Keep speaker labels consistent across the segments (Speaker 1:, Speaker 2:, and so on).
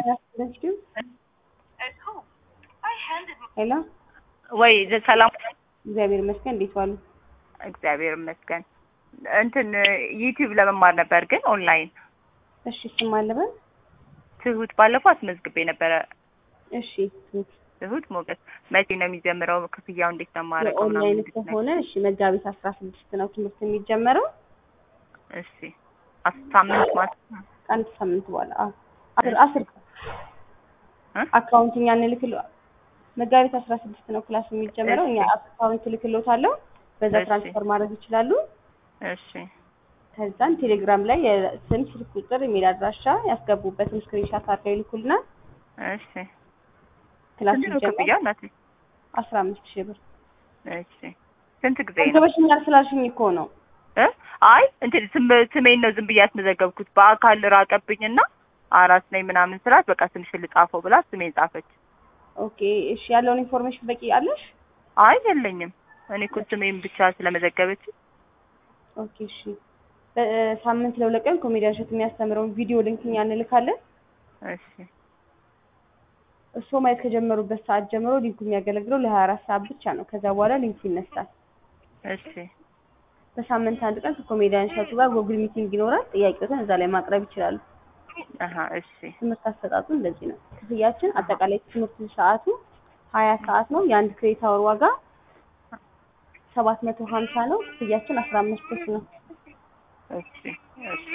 Speaker 1: ሄሎ
Speaker 2: ወይ ሰላም፣
Speaker 1: እግዚአብሔር ይመስገን። እንዴት ዋሉ?
Speaker 2: እግዚአብሔር ይመስገን። እንትን ዩቲዩብ ለመማር ነበር ግን ኦንላይን።
Speaker 1: እሺ ስም አለበን?
Speaker 2: ትሁት ባለፈው አስመዝግቤ ነበረ።
Speaker 1: እሺ ትሁት
Speaker 2: ትሁት ሞገስ። መቼ ነው የሚጀምረው? ክፍያው እንዴት ነው የማደርገው? ምናምን
Speaker 1: የኦንላይን
Speaker 2: እንዴት ነው?
Speaker 1: ከሆነ እሺ መጋቢት አስራ ስድስት ነው ትምህርት የሚጀመረው
Speaker 2: እሺ አስ- ሳምንት ማለት
Speaker 1: ከአንድ ሳምንት በኋላ አዎ። አስር አስር
Speaker 2: እ?
Speaker 1: አካውንት እኛ እንልክል መጋቢት አስራ ስድስት ነው ክላስ የሚጀምረው። እኛ አካውንት ልክሎታለሁ በዛ
Speaker 2: እሺ።
Speaker 1: ትራንስፈር ማድረግ ይችላሉ።
Speaker 2: እሺ
Speaker 1: ከዛን ቴሌግራም ላይ የስም ስልክ ቁጥር ኢሜል አድራሻ ያስገቡበትን ስክሪንሻት አድርገው ይልኩልና
Speaker 2: እሺ።
Speaker 1: ክላስ
Speaker 2: ስንት ነው
Speaker 1: ሲጀመር
Speaker 2: ክፍያው እናቴ?
Speaker 1: አስራ አምስት ሺህ ብር
Speaker 2: እሺ ስንት ጊዜ ነው?
Speaker 1: አንገበሽኛል ስላልሽኝ እኮ ነው።
Speaker 2: እ? አይ እንትን ስም ስሜን ነው ዝም ብዬ ያስመዘገብኩት። በአካል ራቀብኝና አራስ ነኝ ምናምን ስላት በቃ ስምሽ ልጻፈው ብላ ስሜን ጻፈች።
Speaker 1: ኦኬ እሺ፣ ያለውን ኢንፎርሜሽን በቂ አለሽ?
Speaker 2: አይ የለኝም። እኔ እኮ ስሜን ብቻ ስለመዘገበች
Speaker 1: ኦኬ እሺ። በሳምንት ለሁለት ቀን ኮሜዲያን እሸት የሚያስተምረውን ቪዲዮ ሊንክ እኛ እንልካለን።
Speaker 2: እሺ
Speaker 1: እርስዎ ማየት ከጀመሩበት ሰዓት ጀምሮ ሊንኩ የሚያገለግለው ለሀያ አራት ሰዓት ብቻ ነው። ከዛ በኋላ ሊንኩ ይነሳል።
Speaker 2: እሺ
Speaker 1: በሳምንት አንድ ቀን ከኮሜዲያን እሸቱ ጋር ጎግል ሚቲንግ ይኖራል። ጥያቄዎትን እዛ ላይ ማቅረብ ይችላሉ።
Speaker 2: አሀ እሺ
Speaker 1: ትምህርት አሰጣጡ እንደዚህ ነው። ክፍያችን አጠቃላይ ትምህርት ሰዓቱ ሀያ ሰዓት ነው። የአንድ ክሬዲት አወር ዋጋ ሰባት መቶ ሀምሳ ነው። ክፍያችን አስራ አምስት ሺህ ነው።
Speaker 2: እሺ እሺ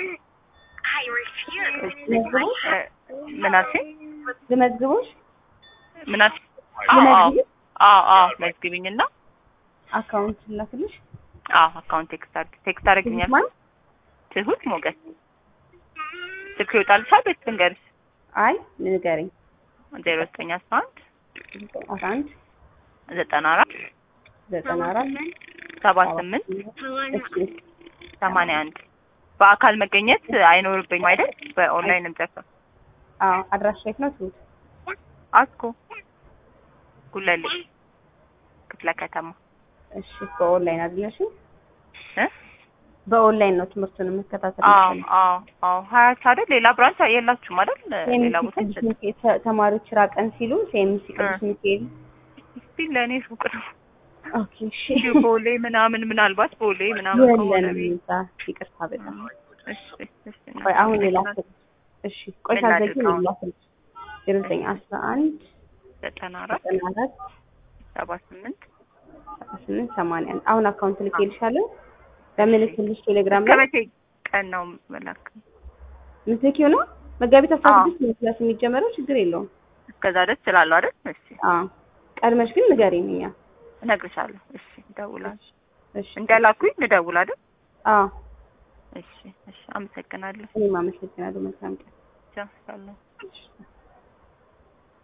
Speaker 1: መዝግቦሽ
Speaker 2: እ፣ ምን አልሽኝ?
Speaker 1: ልመዝግቦሽ
Speaker 2: ምን አልሽኝ? አዎ አዎ
Speaker 1: ልመዝግብ
Speaker 2: አዎ አዎ መዝግቢኝና
Speaker 1: አካውንት ላክልሽ።
Speaker 2: አዎ አካውንት ቴክስት አድርግ ቴክስት አድርግኛል።
Speaker 1: ማን?
Speaker 2: ትሁት ሞገስ ስልክ ይወጣልሻል ወይስ ልንገርሽ?
Speaker 1: አይ ንገረኝ።
Speaker 2: ዜሮ ዘጠኝ አስራ አንድ
Speaker 1: አስራ አንድ
Speaker 2: ዘጠና አራት
Speaker 1: ዘጠና አራት
Speaker 2: ሰባ ስምንት
Speaker 1: እሺ
Speaker 2: ሰማንያ አንድ በአካል መገኘት አይኖርብኝም አይደል? በኦንላይን እንጨርሰው።
Speaker 1: አዎ አድራሻ የት ነው ትሁት?
Speaker 2: አስኮ ጉለሌ ክፍለ ከተማ
Speaker 1: እሺ በኦንላይን አይደለሽ?
Speaker 2: እ?
Speaker 1: በኦንላይን ነው ትምህርቱን የምከታተል
Speaker 2: አዎ
Speaker 1: የምችለው።
Speaker 2: አዎ አዎ ሀያት አይደል? ሌላ ብራንች የላችሁም አይደል? ሌላ ቦታ
Speaker 1: ሴምሲ ቅዱስ
Speaker 2: ይሰጣል።
Speaker 1: ሚካኤል ተ- ተማሪዎች ራቀን ሲሉ ሴምሲ ቅዱስ ሚካኤል
Speaker 2: እስቲ ለእኔ ሱቅ ነው
Speaker 1: ኦኬ እሺ
Speaker 2: እንዲሁ ቦሌ ምናምን ምናልባት ቦሌ ምናምን ከሆነ
Speaker 1: የለንም
Speaker 2: ቤት
Speaker 1: እዛ ይቅርታ በጣም
Speaker 2: እሺ እሺ
Speaker 1: ቆይ አሁን ላክል እሺ ቆይ
Speaker 2: ምን
Speaker 1: ሳዘጊ
Speaker 2: ላድርግ አሁን?
Speaker 1: ላክል ዜሮ ዘጠኝ አስራ አንድ
Speaker 2: ዘጠና አራት
Speaker 1: ዘጠና አራት
Speaker 2: ሰባ ስምንት
Speaker 1: ሰባ ስምንት ሰማንያ አንድ አሁን አካውንት ልኬልሻለሁ በምልክልሽ ቴሌግራም
Speaker 2: እስከ
Speaker 1: ላይ
Speaker 2: መቼ ቀን ነው መላክ?
Speaker 1: ምትልኪው ነው መጋቢት አስራ
Speaker 2: አዎ።
Speaker 1: ስድስት ነው ክላስ የሚጀመረው ችግር የለውም
Speaker 2: እስከዛ ድረስ እችላለሁ አይደል? እሺ
Speaker 1: አዎ ቀድመሽ ግን ንገሪኝ እኛ
Speaker 2: እነግርሻለሁ። እሺ እደውላለሁ።
Speaker 1: እሺ
Speaker 2: እንዳላኩኝ ልደውል አይደል?
Speaker 1: አዎ
Speaker 2: እሺ እሺ አመሰግናለሁ።
Speaker 1: እኔም አመሰግናለሁ መልካም ቀን
Speaker 2: ቻው ሰላም።
Speaker 1: እሺ